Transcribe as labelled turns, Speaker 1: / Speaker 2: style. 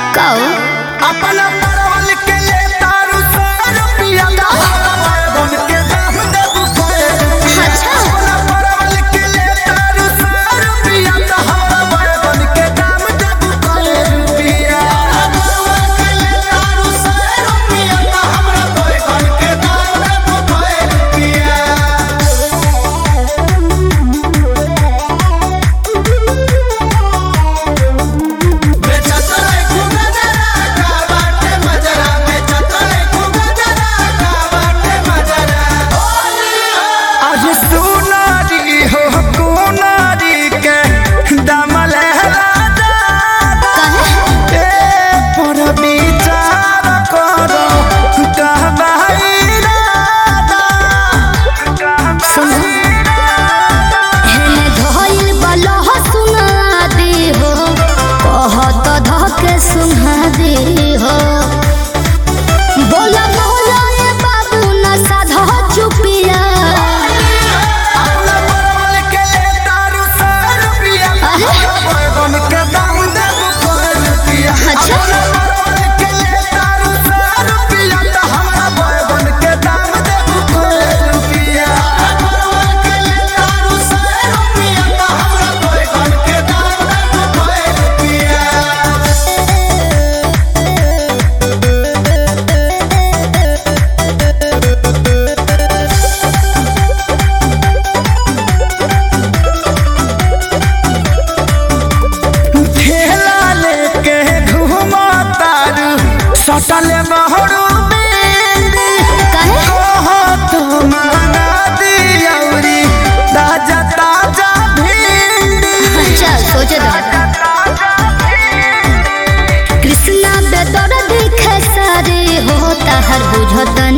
Speaker 1: कहो
Speaker 2: अपना परवल के ले तारू सौ रुपया बन के दाम देबू सौ
Speaker 1: अच्छा
Speaker 2: अपना परवल के ले तारू सौ रुपया तो हमरा बन के दाम देबू सौ रुपया परवल के ले तारू सौ रुपया तो हमरा बन के दाम देबू सौ आज सुनारी हो कुनारी के दमल राजा
Speaker 1: कहे
Speaker 2: ए पर विचार करो कहबाई राजा
Speaker 1: सुनो हेने धइल बलह सुना दे हो कहत धके सुना दे हो बोला बोला ए बाबू न साधा चुपिया
Speaker 2: अपना परवल के ले तारू सौ रुपया
Speaker 1: अरे?
Speaker 2: बैगन के दाम देबू सौ रुपया
Speaker 1: अच्छा।
Speaker 2: अपना परवल के ले तारू सौ रुपया तो हमरा बैगन के दाम देबू सौ रुपया परवल के ले तारू सौ रुपया तो हमरा बैगन के दाम देबू सौ रुपया ठेला लेके घुमा तारू सटल बहरू बेली
Speaker 1: कहे
Speaker 2: ओहो तो माना दियौरी ताजा ताजा भिंडी
Speaker 1: अच्छा सोचे दो कृष्णा बेदर देखे सारे हो ताहर बुझत